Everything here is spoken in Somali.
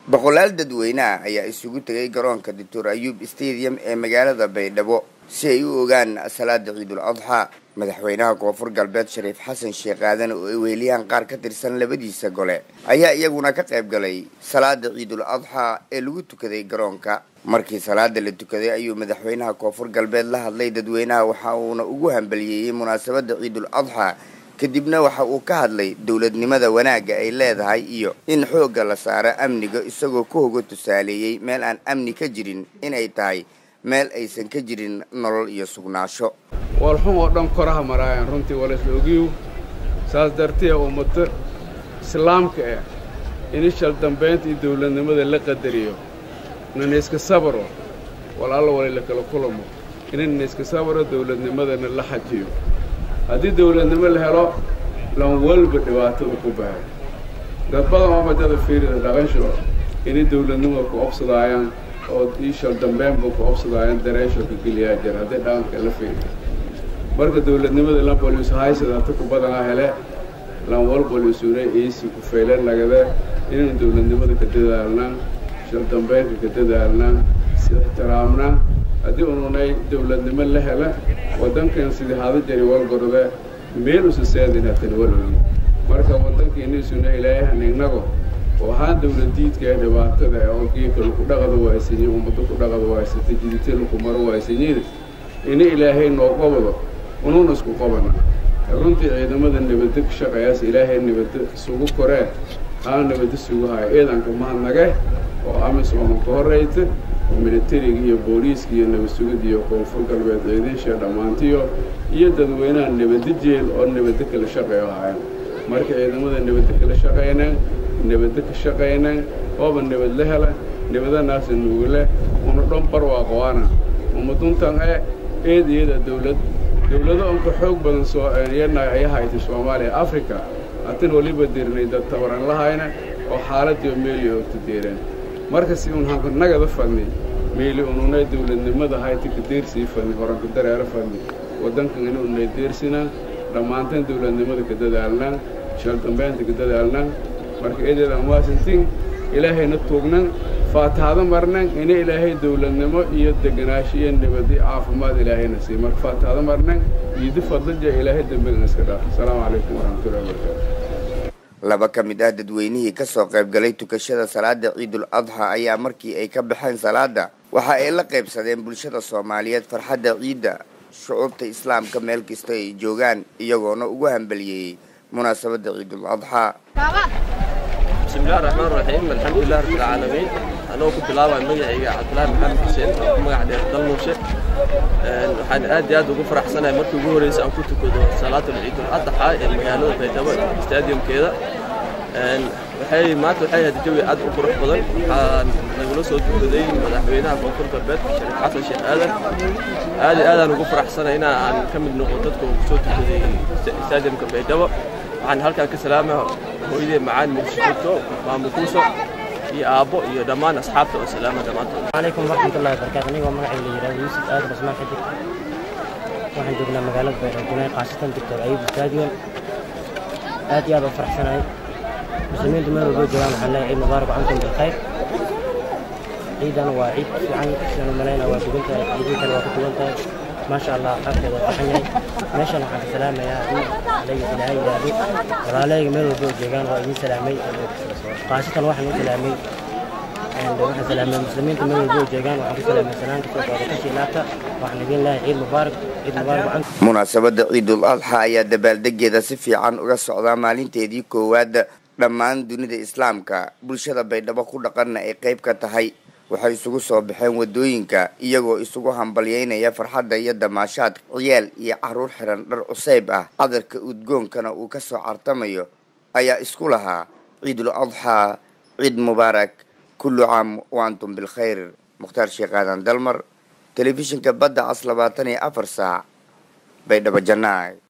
boqolaal dadweyneah ayaa isugu tegay garoonka doctor ayuub stadium ee magaalada baydhabo si ay u ogaan salaada ciidul adxaa madaxweynaha koonfur galbeed shariif xasan sheekh aadan oo ay weheliyaan qaar ka tirsan labadiisa gole ayaa iyaguna ka qayb galay salaada ciidul adxaa ee lagu tukaday garoonka markii salaada la tukaday ayuu madaxweynaha koonfur galbeed la hadlay dadweynaha waxa uuna ugu hambaliyeeyey munaasabada ciidul adxaa kadibna waxa uu ka hadlay dowladnimada wanaagga ay leedahay iyo in xoogga la saaro amniga isagoo ku hoga tusaaleeyey meel aan amni ka jirin inay tahay meel aysan ka jirin nolol iyo sugnaasho walxum oo dhan koraha maraayaan runtii walaisla ogiyow saas dartee ummado islaamka ah inishal dambaynta iyo dawladnimada la qadariyo nanayska sabaro wal alla walayla kala kulamo inanayska sabaro dawladnimadana la xajiyo haddii dawladnimo la helo lan walba dhibaatada ku bahay dad badan oo madada fiirida dhaqansho inay dawladnimada ku obsadaayaan oo iishal dambeynba ku obsadaayaan dareesho ka geliyaa jir haddii dhaqanka la fiiriyo marka dawladnimada lan boliis haysada hata ku badanaa hele lan wal boliisuna iisi ku faylan nagade inaynu dawladnimada ka dadaalnaan shal dambeynka ka dadaalnaan si ixtiraamnaan haddii ununay dawladnimo la hela waddankan sidii hada jari walgorde meel usa seedin hatan walogi marka waddankiinisuna ilaayahan innago oo ahaan dawladiidka ee dhibaatada oo geeka laku dhaqada waaysanyi ummado ku dhaqada waaysata jidita laku maro waaysanyin ina ilaahay noo qabado ununa isku qabana runtii ciidamada nabadda ka shaqeeyaas ilaahay nabadda isugu koree aa nabadda sugu haya ciidanka mahadnage oo amisooma ka horrayta militariga iyo booliiska iyo nabad sugid iyo koonfur galbeed ciidinsha dhammaantiyo iyo dadweynaha nabadda jeel oo nabadda kala shaqeeyo hayan marka ciidamada nabadda kala shaqaynaan nabadda ka shaqaynaan ooba nabad la hela nabadanaasa nuugule una dhan barwaaqoana umaduntan e eed iyada dawlad dawlado unka xoog badan soo yana ay haytay soomaaliya africa hatin waliba dirnay dad tabaran lahayna oo xaaladiio meeli oogta deereen marka si un hanka nagada fadni meeli ununay dawladnimada hayti ka deersii fadni horanka dareero fadni waddankan ina unay deersinaan dhammaanteen dawladnimada ka dadaalnaan shal dambeynta ka dadaalnaan marka eedeedaan waasantin ilaahayna tuugnan faatahada marnan ina ilaahay dawladnimo iyo deganaasho iyo nabadi caafimaad ilaahayna siiy marka faatahada marnan iidi fadlaja ilaahay dembigan iska dhaaf asalaamu calaykum waraxmatullahi wabarakaatu laba ka mid ah dadweynihii kasoo qayb galay tukashada salaada ciidul adxa ayaa markii ay ka baxeen salaada waxa ay la qaybsadeen bulshada soomaaliyeed farxadda ciidda shucuubta islaamka meel kasta ay joogaan iyagoona ugu hambaliyeeyey munaasabadda ciidul adxaa bismillahi raxmaan raxiim alxamdulilah rabbilcaalamiin anoo ku bilaabaya magacayga cabdulaahi maxamed xuseen oo ku magac dheer dalmuushe waxaan aad iyo aad ugu faraxsanahay markii ugu horreysay aan ku tukado salaatul ciidul adxa ee magaalada baydhabo stadiumkeeda waxay maanta waxay ahayd jawi aad u qurux badan waxaan nagula soo tukaday madaxweynaha koonfur galbeed shariif xasan sheekh aadan aad iyo aadaan ugu faraxsanahay in aan ka mid noqo dadka uu kusoo tukaday stadiumka baydhabo waxaan halkaan ka salaamaya hooyadee macaan muqdisho maamul kuuso iyo aabbo iyo dhammaan asxaabta oo salaama dhammaantood calaykum waraxmatullahi wabarakaatu anigoo magacayga la yidhahdo yuusuf aadan cusmaan xadig waxaan joognaa magaalada baydhabo khaasatan doctor ayub stadion aad iyo aad u faraxsanahay muslimiintu meel walbo joogaan waxaan leeyahay ciid mubaarak cankum bilkhayr ciidan waa ciid fiican sidaan u malayna waa dugan tahay ciidin kale waa ku dugan tahay maasha allah qaabkeeda waa fiican yahay meeshan waxaan ka salaamayaa in alayga ilaahay yidhaahdo walaalayga meel walbo joogaan waa idin salaamay khaasatan waxaan u salaamay waxaan salaamay muslimiinta meel walbo joogaan waxaan ku salaamay salaamka soo qaada kashi laabta waxaan idin leeyahay ciid mubaarak ciid mubaarak cankum munaasabadda ciidul adxa ayaa dabaaldegeeda si fiican uga socdaa maalinteedii koowaad dhammaan dunida islaamka bulshada baydhabo ku dhaqanna ay qayb ka tahay waxay isugu soo baxeen wadooyinka iyagoo isugu hambalyeynaya farxadda iyo damaashaadka ciyaal iyo caruur xiran dhar cusayb ah cadarka udgoonkana uu ka soo cartamayo ayaa isku lahaa ciidul adxaa ciid mubaarak kullu caam wa antum bilkhayr mukhtaar sheekh aadan dalmar telefishinka badda cas labaatan iyo afar saac baydhabo jannaay